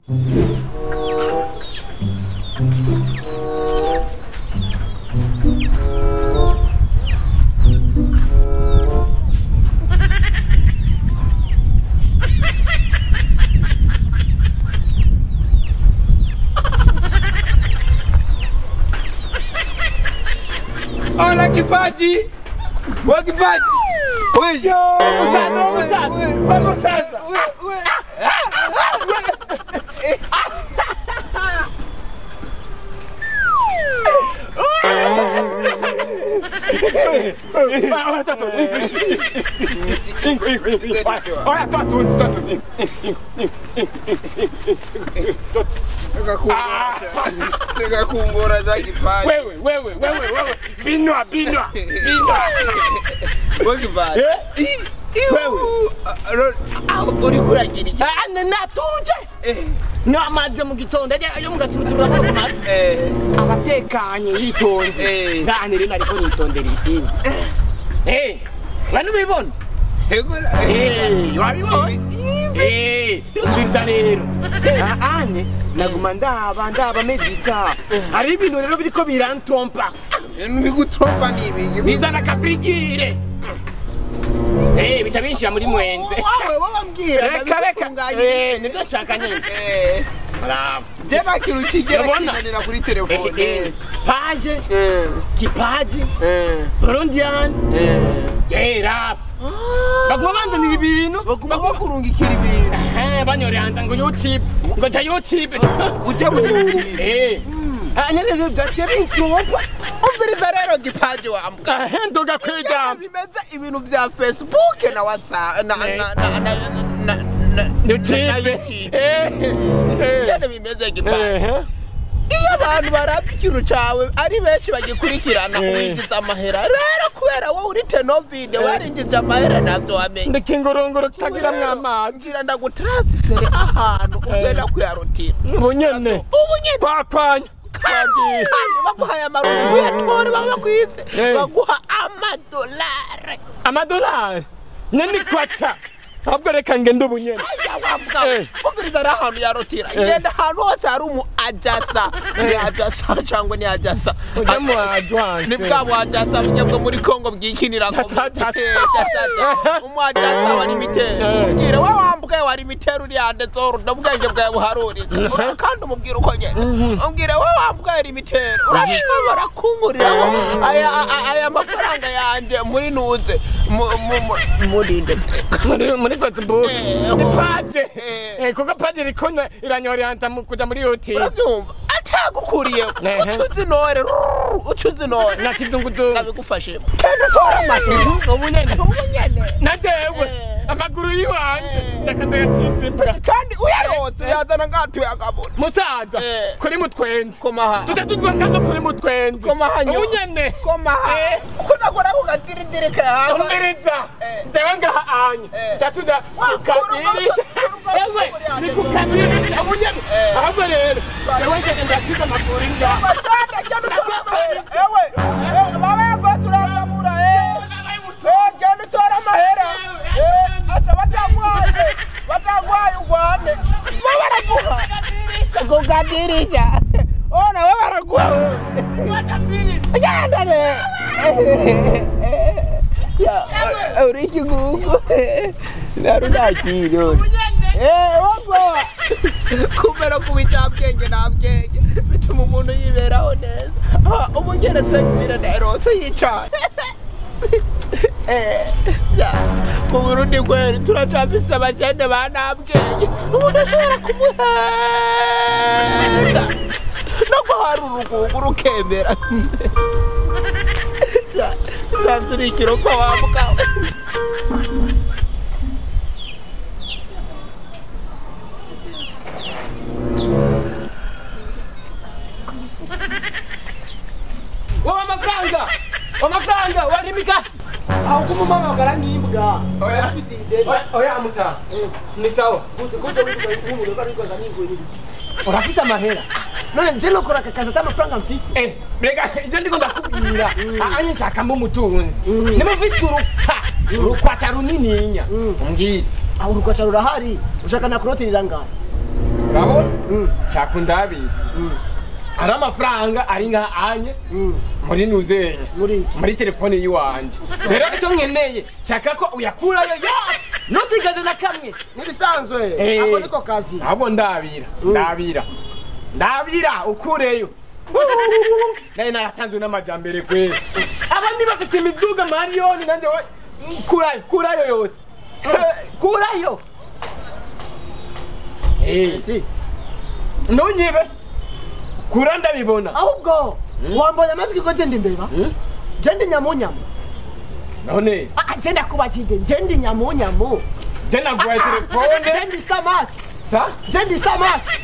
Hola kipaji. Wa kipaji. Wewe. Musaza, musaza, we musaza. Olha, tá tudo. Ingo, ingo, ingo. Olha, olha, tá tudo, tá tudo. Nikakumbura za kipaji. Wewe, wewe, wewe, wewe. Binwa, binwa, binwa. Wa kipaji. Wewe. Uri kuragira iki? ane natuje namaze mu gitondo ajya yo mugaturuturu amaboko mazi Eh. abatekanye yitonze Eh. ndane rero ariko nitondera idini eh wanu bibona Ego. eh wabibona eh ndita rero Ah, ane naguma ndaba ndaba medita hari ibintu rero biriko birantrompa Bigutropa ni ibiki? bizana kabrigire eh bica binshira muri mwenze Wawe wabambwira reka reka ndabitunganyiriza. eh nivyo nshaka nyine Eh. bravo Je nta kintu kigera Urabona? kinanira kuri Eh, telefone. eh, page Eh. kipaji Eh. burundian Eh. rap baguma banzanira ibintu Baguma bakurungikira ibintu. Eh, banyoranda ngo youtube ngo ja youtube Ujya mu YouTube. Eh. Ah, nyene rero vyaciye bintrompa Umviriza rero gipaji wambwa. ahenduga Ingene kwijambo bimeze ibintu vya Facebook na wasa na na Eh. na na na na na youtube YouTube. Eh, eh. Ingene bimeze gipaji. Eh, iyo abantu baravye ikintu cawe ari benshi bagikurikirana Eh. winjiza amahera rero kubera wowe uri tenovide warinjiza amahera navyo wamenye ndikingurunguru kitagiramwo amazi nzira ndagutransfere ahantu ugenda kuyarutira ubu nyene ubu nyene kwakwanya kandi baguhaye amarundi uyatore baba bakwise Eh. baguha amadolari amadolari nyene kwaca ahubwo reka ngende ubu nyene aya wambwa Eh. umviriza ari ahantu yarutira genda ahantu hose hari umu ajasa ni ajasa cyangwa ni ajasa ujya mu advance ni bwa bwajasa bujya bwo muri kongo bwikinira Jasa, jasa. umwajasa wa limiteri Eh. ubwire we wambuke wa limiteri uri yanditse uruda ubwenge bwawe buharurika Ura- kandi umubwire uko nyene ubwire we wambuke limiteri urashobora kunguriraho aya aya- aya mafaranga yanjye muri nuze mu- mu- mu- muri nde muri muri facebook Eh, ni oh. page Eh. Eh, kuko page iriko na- iranyoranta mu kuja muri youtube urabyumva atagukuriye Ehe. ucuze intore rrrr, ucuze intore na kizunguzungu nabigufashemo kandi utora amahera ubu nyene ubu nyene na jewe Eh. amaguru yiwanje Eh. jaka ndayatsinze imbwa kandi uyarose uyazana ngatuye akabona musaza Eh. kuri mutwenzi komaha tuja tuva ngano kuri mutwenzi komaha ubu nyene komaha Eh. kunakora kugatiridire kahaza umviriza Eh. jewe ngaha anye Eh. tuja tuja Wa, kukadirisha kuruga- ewe kuruga- ni kukadirisha ubu nyene Eh. ahubwo rero jewe njene ndasize amaguru ngaha Batanda cyane utora amahera ewe ewe, baba yagoye turangamura eh Eh, genda utora amahera Eh, asa batagwaye batagwaye ugwane bo baraguha kugadirisha ona bo baraguha genda re Ya, uri ikigugu narudakiro Eh, wagwa kumera kuba icyabwenge nta bwenge bituma umuntu yiberaho neza Ah, ubu ngene senyumira nerose yicaye Eh, ya, mu burundi kweri turacafise abakene ba nta bwenge umuntu ashobora kumuhenda no guhara urugugu rukemera Ya, sanze uri ikiropa wa mugabo wowe amafaranga amafaranga warimika aho kumumamagara nk'imbwa Oya. afite ideni Oya- oya muta ni sawa gute gute wivuga nk'umuntu ari koza n'ingwiri urafise amahera none nje nokora aka kazi atamafaranga mfise Eh, rega ivyo ndiko ndakubwira anye nshakamo umutunzi nimufise uruka urukwata runininya umbwire aho urukwaca rurahari ushaka na kuroteri irangaye urabona cyakundabira hari amafaranga ari nka anye muri nuzenye muri iki muri telefone yiwanje rero icyo nkeneye shaka ko uyakurayo ya ntusigaze na kamwe nibisanzwe Eh. ako niko kazi abo ndabira ndabira ndabira ukureyo naye naratanzwe n'amajambere kweli abandi bafite imiduga mariyoni nanjye we kurayo kurayo yose Eh, kurayo Eh, Ati, ntunyibe kura ndabibona ahubwo wambaye amatwi ko je ndi mbeba je ndi nyamunyamu none Ah, je ndakubakide je ndi nyamunyamu je naguhaye je telefone ndi samaki sa je ndi samaki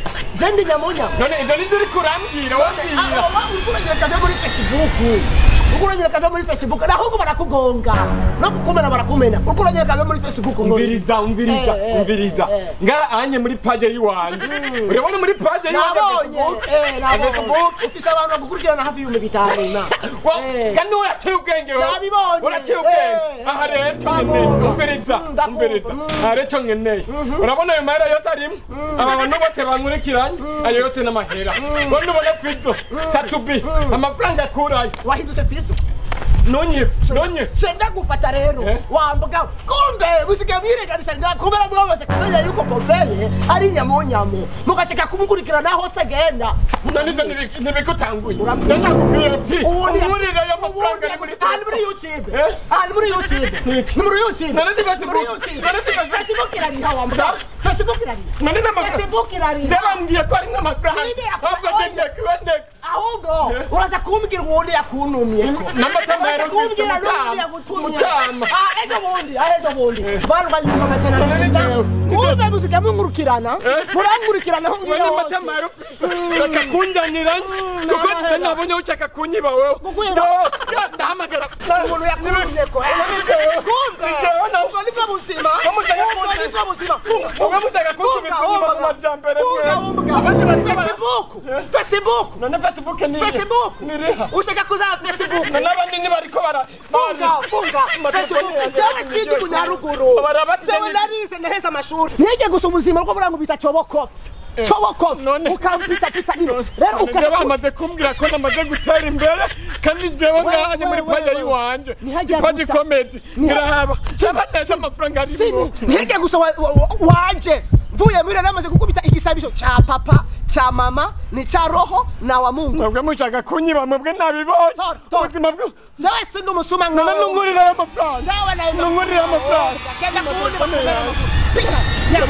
je ndi nyamunyamu none ibyo nibyo uri kurambwira wabwira uragera kave muri facebook uragera kave muri facebook ahubwo barakugonga no kukumena barakumena uragera kave muri facebook ngo umviriza umviriza Eh, eh, umviriza eh. nga anye muri paje yiwanje urabona muri paje yiwanje nabonye Facebook? eh, nabonye Facebook? ufise abantu bagukurikirana hafi y'ibihumbi bitanu na Wa- Eh. kandi uraciye ubwenge wowe. Nabibonye. uraciye ubwenge Eh, aha rero cyo ndabumva. nkeneye umviriza Mm, ndabumva. umviriza Mm. aha rero cyo nkeneye urabona ayo mahera yose arimo aba bantu bose bankurikiranye ayo yose n'amahera wowe ubona fizo satubi amafaranga akurayo wahindutse fiso nonyibe nonyibe shenda gufata rero Eh? wambuga kumbe musigaye mwirenganisha nga kubera mwabose kumenya yuko popeye ari nyamunyamu mugashaka kumukurikirana hose agenda none ibyo ntibi- ntibigutanguye Urambwira. ndakubwira uti ubundi umuriro y'amafaranga ari muri aha ni muri telefone youtube Eh? aha ni muri youtube ni muri youtube None si Ni muri Facebook. youtube None si Facebook. facebook irariha wambuga Sa? facebook irariha none n'amafaranga facebook irariha byabambwiye ko ari nk'amafaranga Ninde yakubaye? ahubwo agenda kuboneka ahubwo uraza kumbwira uwundi yakuntumyeko n'amatama Uraza kumbwira yarumvise n'uwundi mutama yagutumye mutama Ah, ejo bundi ah, ejo bundi bantu bayumva amajana None abiri njyewe, kumbe musigaye munkurikirana Eh? murankurikirana aho ngiye Wene hose matama yarufise reka kunjanira kuko nahera. nabonye ushaka kunyiba wewe Kukwira? Yo, yo, ndahamagara umuntu yakuntumyeko eh? kumbe ubwo nibwo buzima Bamutaka ubwo kuntumye. nibwo buzima funga wowe mushaka kunsubiza inyuma mu majambere funga mwe wumva abandi bari facebook facebook none facebook ni facebook niriha ushaka kuzaba facebook none abandi ntibariko bara funga funga facebook jewe sindi umunyaruguru Barabati jewe nyene- narize ndaheza amashuri nige gusa ubuzima bwo burango bita cobokofi cobokofi None- ukampitapita ino rero none ukaza ku- bamaze kumbwira ko namaze gutera imbere kandi jewe ngahanye muri wewe, paje wewe. yiwanje Ntihajya paje gusa. comedy Ntiha- ntiraba cyaba neza amafaranga arimo Sini, ntige gusa wa- wa- wa- wanje mvuye muri namaze gukubita igisabisho ca papa ca mama ni ca roho na wa mungu mwebwe mushaka kunyiba mwebwe nabibonye Tora, tora. ubuzima bwe jewe sindi umusuma none nkawe nungurira ayo mafaranga jewe naenda nungurira amafaranga kenda kuwundi None bakubera yawe. pita nya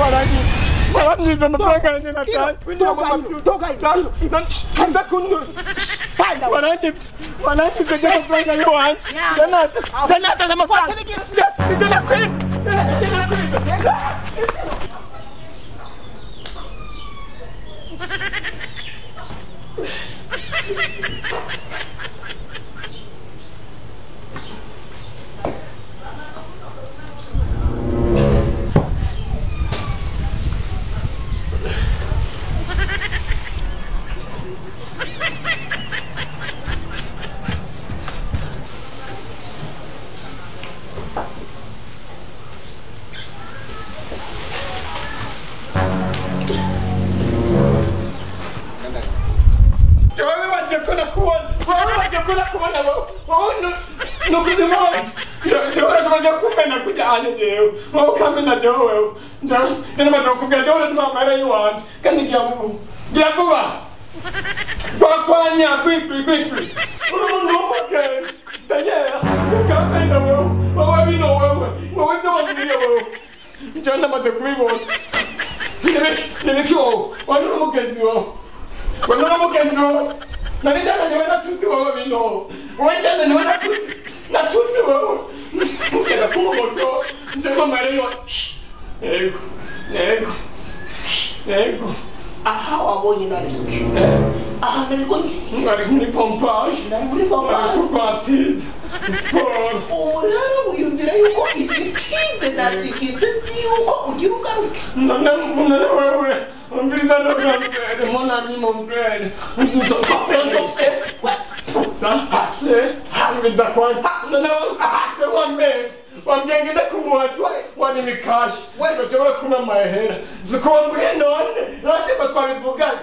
abamwiba amafaranga yanjye Ino, natanye toka ino, toka ino. nza kunura panda we. warangibye warangibye ry'amafaranga yiwanje Yeah. janata janata z'amafaranga Fata n'igi- ibyo nakwibye ibyo nakwibye wowe wagiye ko nakubona wowe wagiye ko nakubona wowe wowe nukuzima jewe urashobora kumena kujyanye jewe wowe ukamena jewe wewe jewe namaze kukubwira jewe urashobora amahera yiwanje kandi gira vuba gira vuba kwakwanya kwikwi kwikwi uri umuntu w'umugenzi danyera ukamena wewe wowe bino wewe wowe ibyo wabwiye wewe jewe namaze kubibona nibiki wowe wari uri umugenzi wawe wari uri umugenzi wawe nari cyane niwe natutsi wowe bino wowe cyane niwe natutsi natutsi wowe ugera ku moto njyewe mariyo yego yego yego aha wabonye nari aha nari kongera mwari muri pompaje nari muri mwari papa kurwatiza siporo ubu rero wiyumvira yuko igitinze natigeze nzi yuko ugira ugaruke none none wewe umviriza ndogamfere monami momfere sa hasle hasliza kwanje none hasle wamezi wamgengede kumuhatu wani mikashi We- bashobora kuna mahera zikuwa muri none nose ko twabivugana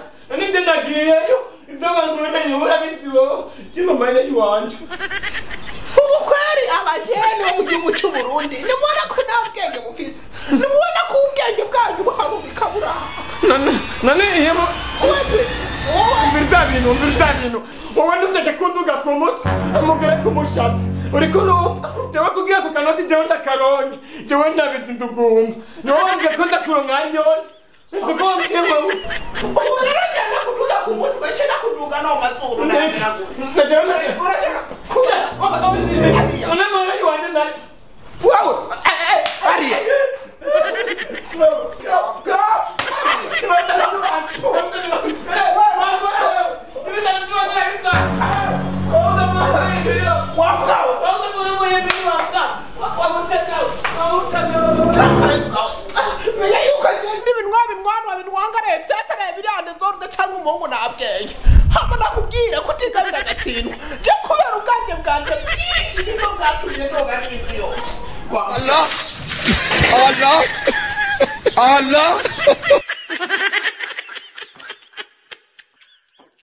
nagiyeyo ibyo bankoreye urabizi wowe jima mayine iwanje ubu kweri abajene bo mu gihugu cy'u Burundi nimubona ko nta bwenge mufise nimubona ko ubwenge bwanyu buharubika buraha none none ihemo wowe wowe umvira bya bintu umvira bya bintu wowe ntushake kunduga ku mutwe umugore ku mushatsi uri kurumva jewe kugira ku kanoti jewe ndakaronke jewe ndabizi ndugumba niwe wambwiye ko ndakuronka nyone nzi ko wambwiye wowe ubu rero njyana kuduga ku mutwe cyenda kuduga no mu mazuru nabiragura najewe naje urashaka kuza none mwana iwanje naje wowe ariya menya yuko n'ibinwa binwanwa binwanga leta yataraye birande zorda cyangwa umuhungu nabwenge hama nakubwira ko utigabira agatsindwa je kubera ubwanjye bwanjye bwinshi nibwo bwatumye noga n'ibintu yose Allah Allah Allah